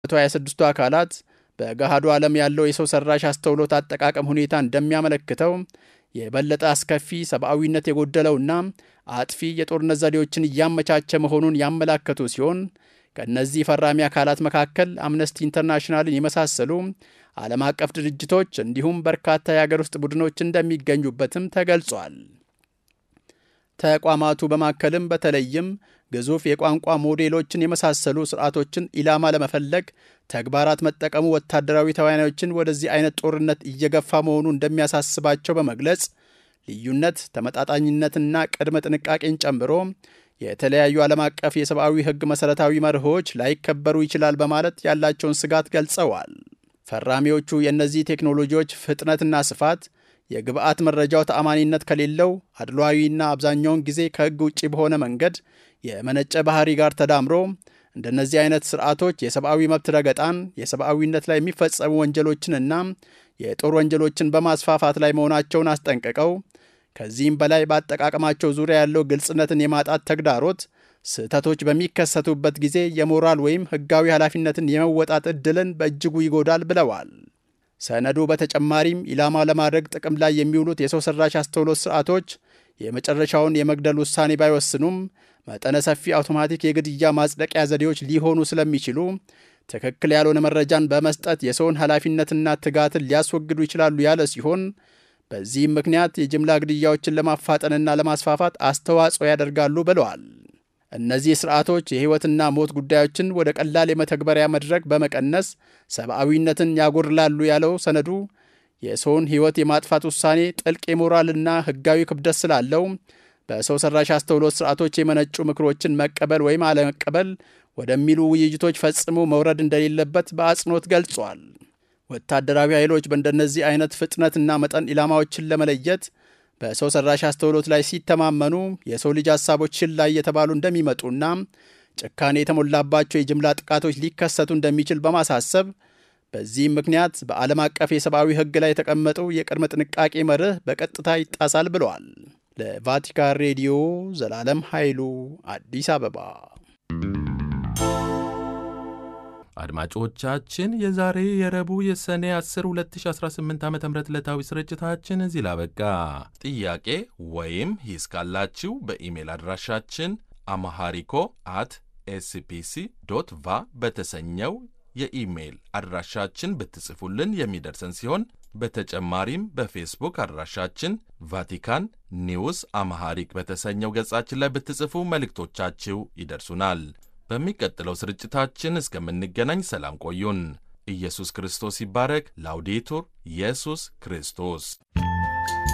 126ቱ አካላት በገሃዱ ዓለም ያለው የሰው ሰራሽ አስተውሎት አጠቃቀም ሁኔታ እንደሚያመለክተው የበለጠ አስከፊ ሰብአዊነት የጎደለውና አጥፊ የጦርነት ዘዴዎችን እያመቻቸ መሆኑን ያመላከቱ ሲሆን ከእነዚህ ፈራሚ አካላት መካከል አምነስቲ ኢንተርናሽናልን የመሳሰሉ ዓለም አቀፍ ድርጅቶች እንዲሁም በርካታ የአገር ውስጥ ቡድኖች እንደሚገኙበትም ተገልጿል። ተቋማቱ በማከልም በተለይም ግዙፍ የቋንቋ ሞዴሎችን የመሳሰሉ ስርዓቶችን ኢላማ ለመፈለግ ተግባራት መጠቀሙ ወታደራዊ ተዋናዮችን ወደዚህ አይነት ጦርነት እየገፋ መሆኑ እንደሚያሳስባቸው በመግለጽ ልዩነት፣ ተመጣጣኝነትና ቅድመ ጥንቃቄን ጨምሮ የተለያዩ ዓለም አቀፍ የሰብአዊ ሕግ መሠረታዊ መርሆች ላይከበሩ ይችላል በማለት ያላቸውን ስጋት ገልጸዋል። ፈራሚዎቹ የእነዚህ ቴክኖሎጂዎች ፍጥነትና ስፋት የግብአት መረጃው ተአማኒነት ከሌለው አድሏዊና አብዛኛውን ጊዜ ከሕግ ውጭ በሆነ መንገድ የመነጨ ባህሪ ጋር ተዳምሮ እንደነዚህ አይነት ስርዓቶች የሰብአዊ መብት ረገጣን፣ የሰብአዊነት ላይ የሚፈጸሙ ወንጀሎችንና የጦር ወንጀሎችን በማስፋፋት ላይ መሆናቸውን አስጠንቅቀው ከዚህም በላይ በአጠቃቀማቸው ዙሪያ ያለው ግልጽነትን የማጣት ተግዳሮት ስህተቶች በሚከሰቱበት ጊዜ የሞራል ወይም ሕጋዊ ኃላፊነትን የመወጣት ዕድልን በእጅጉ ይጎዳል ብለዋል። ሰነዱ በተጨማሪም ኢላማ ለማድረግ ጥቅም ላይ የሚውሉት የሰው ሰራሽ አስተውሎት ስርዓቶች የመጨረሻውን የመግደል ውሳኔ ባይወስኑም መጠነ ሰፊ አውቶማቲክ የግድያ ማጽደቂያ ዘዴዎች ሊሆኑ ስለሚችሉ ትክክል ያልሆነ መረጃን በመስጠት የሰውን ኃላፊነትና ትጋትን ሊያስወግዱ ይችላሉ ያለ ሲሆን በዚህም ምክንያት የጅምላ ግድያዎችን ለማፋጠንና ለማስፋፋት አስተዋጽኦ ያደርጋሉ ብለዋል። እነዚህ ስርዓቶች የሕይወትና ሞት ጉዳዮችን ወደ ቀላል የመተግበሪያ መድረክ በመቀነስ ሰብአዊነትን ያጎድላሉ ያለው ሰነዱ የሰውን ሕይወት የማጥፋት ውሳኔ ጥልቅ የሞራልና ሕጋዊ ክብደት ስላለው በሰው ሰራሽ አስተውሎት ስርዓቶች የመነጩ ምክሮችን መቀበል ወይም አለመቀበል ወደሚሉ ውይይቶች ፈጽሞ መውረድ እንደሌለበት በአጽንኦት ገልጿል። ወታደራዊ ኃይሎች በእንደነዚህ አይነት ፍጥነትና መጠን ኢላማዎችን ለመለየት በሰው ሰራሽ አስተውሎት ላይ ሲተማመኑ የሰው ልጅ ሀሳቦች ችላ እየተባሉ እንደሚመጡና ጭካኔ የተሞላባቸው የጅምላ ጥቃቶች ሊከሰቱ እንደሚችል በማሳሰብ በዚህም ምክንያት በዓለም አቀፍ የሰብአዊ ሕግ ላይ የተቀመጠው የቅድመ ጥንቃቄ መርህ በቀጥታ ይጣሳል ብለዋል። ለቫቲካን ሬዲዮ ዘላለም ኃይሉ አዲስ አበባ። አድማጮቻችን የዛሬ የረቡዕ የሰኔ 10 2018 ዓ ም ዕለታዊ ስርጭታችን እዚህ ላበቃ። ጥያቄ ወይም ሂስ ካላችሁ በኢሜል አድራሻችን አማሃሪኮ አት ኤስፒሲ ዶት ቫ በተሰኘው የኢሜይል አድራሻችን ብትጽፉልን የሚደርሰን ሲሆን በተጨማሪም በፌስቡክ አድራሻችን ቫቲካን ኒውስ አማሃሪክ በተሰኘው ገጻችን ላይ ብትጽፉ መልእክቶቻችሁ ይደርሱናል። በሚቀጥለው ስርጭታችን እስከምንገናኝ ሰላም ቆዩን። ኢየሱስ ክርስቶስ ይባረክ። ላውዴቱር ኢየሱስ ክርስቶስ